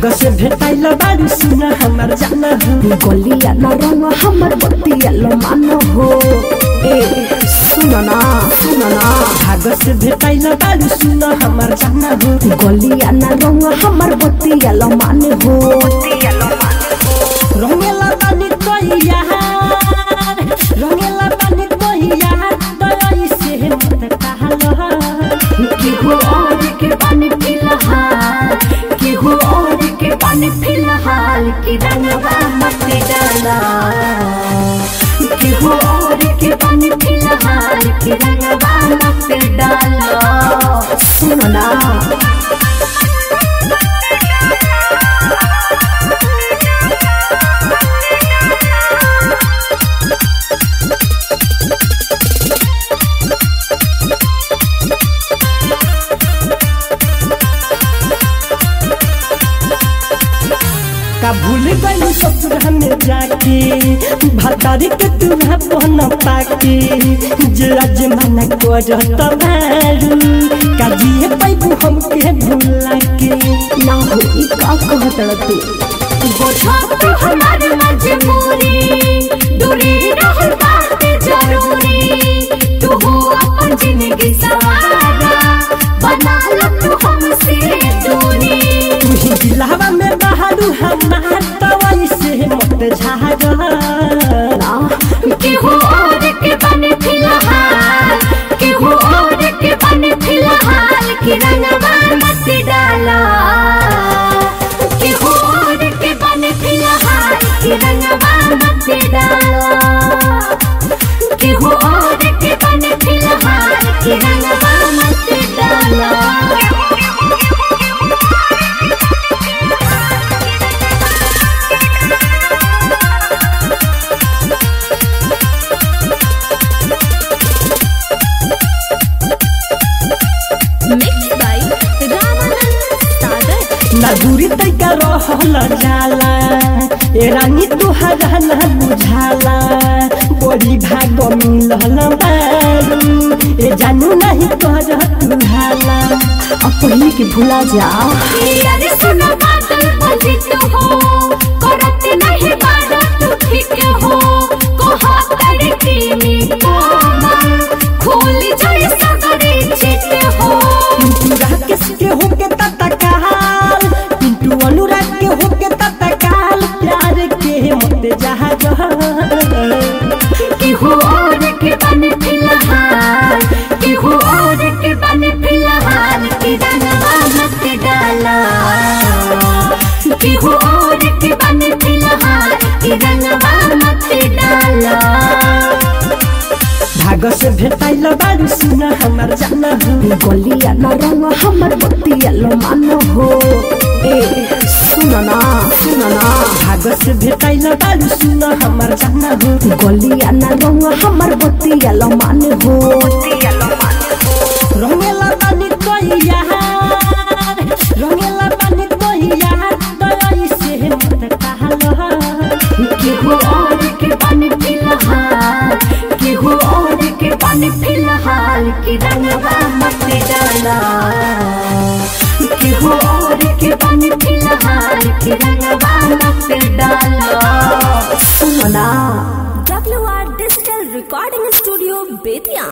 भाग से भेटाइल बारू सुना हमर जाना हो गलिया न रंग हमर बतिया लो मान हो ए सुन ना सुन ना भाग से भेटाइल बारू सुना हमर जाना हो गलिया न रंग हमर बतिया लो मान हो रंगेला बानी कोइया रंगेला बानी कोइया दई से मत कहलो केहू और के पानी फिलहाल केहू और के पानी फिलहाल की रंगवा मत डाला केहू और के पानी फिलहाल की रंगवा मत डाला सुनो ना का भूल गई ससुर में जाके भतारी के तुहा पहन पाके जे आज मना करत मारू का जिए पैबू हमके भूला के ना हो ई का कहत तू बोझा तो हमारे मजबूरी दूरी रहल बात जरूरी तू हो अपन जिंदगी सवारा बना लो तू हमसे दूरी तुही दिलावा में बहारू हमार तवाई से मत झागा ना केहू और के बने फिलहाल केहू और के बने फिलहाल की रंगवा मत डाला केहू और के बने फिलहाल की रंगवा मत डाला केहू और के बने फिलहाल की रंगवा मत डाला Mixed by Ramanand Sagar. ना दूरी तैका रहल जाला ए रानी तुहरा ना बुझाला बड़ी भाग मिलल बारू ए जानू नहीं कर तुहाला अब पहले के भुला जा अरे सुनो बादल बजित हो करत नहीं बात तू ठीक हो कहा करके में कोमल खोल जाए सगरे चित हो पिंटू राकेश के होके तत्काल पिंटू अनुराग के होके तत्काल प्यार के मत जहाज केहू और के बने फिलहाल केहू और के बने फिलहाल की रंगवा मत डाला केहू और के बने फिलहाल की रंगवा मत डाला भाग से भेटाइल बारू सुना हमर जाना हो गलिया न रंग हमर बतिया लो मान हो ए सुन ना सुन ना भाग से भेटाइल बारू सुना हमर जाना हो गलिया न रंग हमर बतिया लो मान हो रंगेला बानी कोइया रंगेला बानी कोइया दई से मत कहलो केहू और के बने फिलहाल केहू और के बने फिलहाल की रंगवा मत डाला केहू और के बने फिलहाल की रंगवा मत डाला सुन ना WR Digital Recording Studio, Bethian.